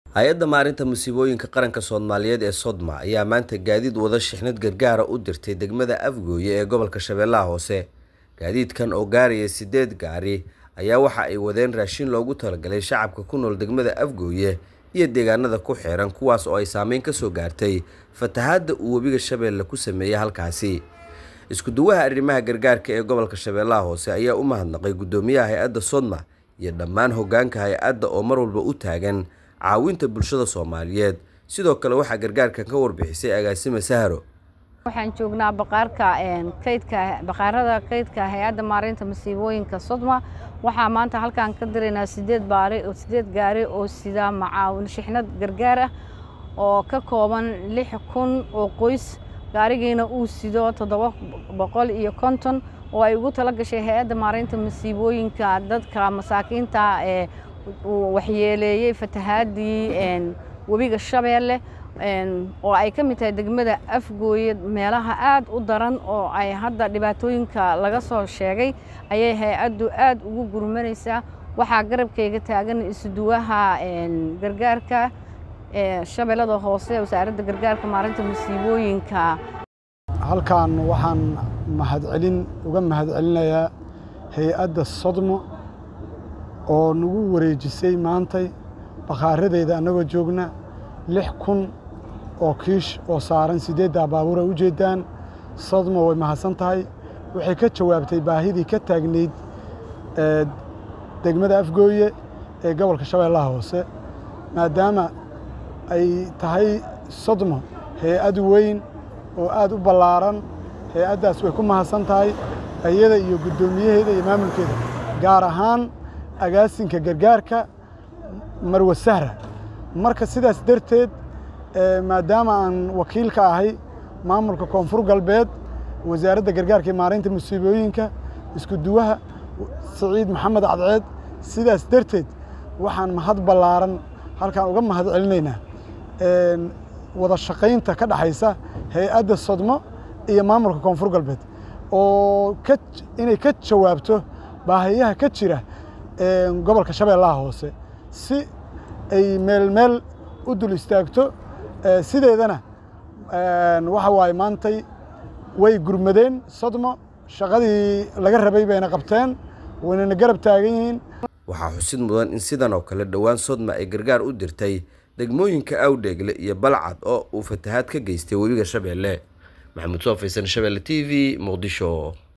hay-adda maarinta musiibooyinka qaranka soomaaliyeed ee sodma ayaa maanta gaadiid wada shixnad gargaara u dirtay degmada afgooye ee gobolka shabeellaha hoose gaadiidkan oo gaaraya sideed gaari ayaa waxa ay wadeen raashin loogu talagalay shacabka ku nool degmada afgooye iyo deegaanada ku xiran kuwaas oo ay saameyn ka soo gaartay fatahaadda uu webiga shabeelle ku sameeyey halkaasi isku-duwaha arrimaha gargaarka ee gobolka shabeellaha hoose ayaa u mahadnaqay guddoomiyaha hay-adda sodma iyo dhammaan hoggaanka hay-adda oo mar walba u taagan caawinta bulshada soomaaliyeed sidoo kale waxaa gargaarkan ka warbixisay agaasime sahro waxaan joognaa baqaarka kaydka baqaarada kaydka hay-adda maareynta masiibooyinka sodma waxaa maanta halkaan ka diraynaa sideed baari sideed gaari oo sida macaawin shixnad gargaar ah oo ka kooban lix kun oo qoys gaarigiina uu sido toddoba boqol iyo konton oo ay ugu tala gashay hay-adda maareynta masiibooyinka dadka masaakiinta ee uu waxyeeleeyey fatahaadii webiga shabeelle oo ay ka mid tahay degmada afgooye meelaha aad u daran oo ay hadda dhibaatooyinka laga soo sheegay ayay hay-addu aad ugu gurmanaysaa waxaa garabkayga taagan isuduwaha gargaarka shabeellada hoose wasaaradda gargaarka maarinta masiibooyinka halkan waxaan mahadcelin uga mahadcelinayaa hay-adda sodmo oo nagu wareejisay maantay bakhaaradeeda annagoo joogna lix kun oo kiish oo saaran siddeeddaa baabuur ay u jeeddaan sodmo way mahadsan tahay waxay ka jawaabtay baahidii ka taagnayd degmada afgooye ee gobolka shabeellaha hoose maadaama ay tahay sodmo hay-ad weyn oo aad u ballaaran hay-addaas way ku mahadsan tahay iyada iyo guddoomiyaheeda iyo maamulkeeda gaar ahaan agaasinka gargaarka marwe sahra marka sidaas darteed maadaama aan wakiil ka ahay maamulka koonfur galbeed wasaaradda gargaarka iyo maareynta musiibooyinka isku duwaha siciid maxamed cadceed sidaas darteed waxaan mahad ballaaran halkaan uga mahad celinaynaa wada shaqaynta ka dhexaysa hay-adda sodmo iyo maamulka koonfur galbeed oo inay ka jawaabto baahiyaha ka jira gobolka shabeellaha hoose si ay meel meel u dul istaagto sideedana waxa waaye maantay way gurmadeen sodmo shaqadii laga rabay bayna qabteen waynana garab taagan yihiin waxaa xusid mudan in sidan oo kale dhowaan sodma ay gargaar u dirtay degmooyinka awdheegle iyo balcad oo uu fatahaad ka geystay webiga shabeelle maxamuud soo faysan shabeelle t v muqdisho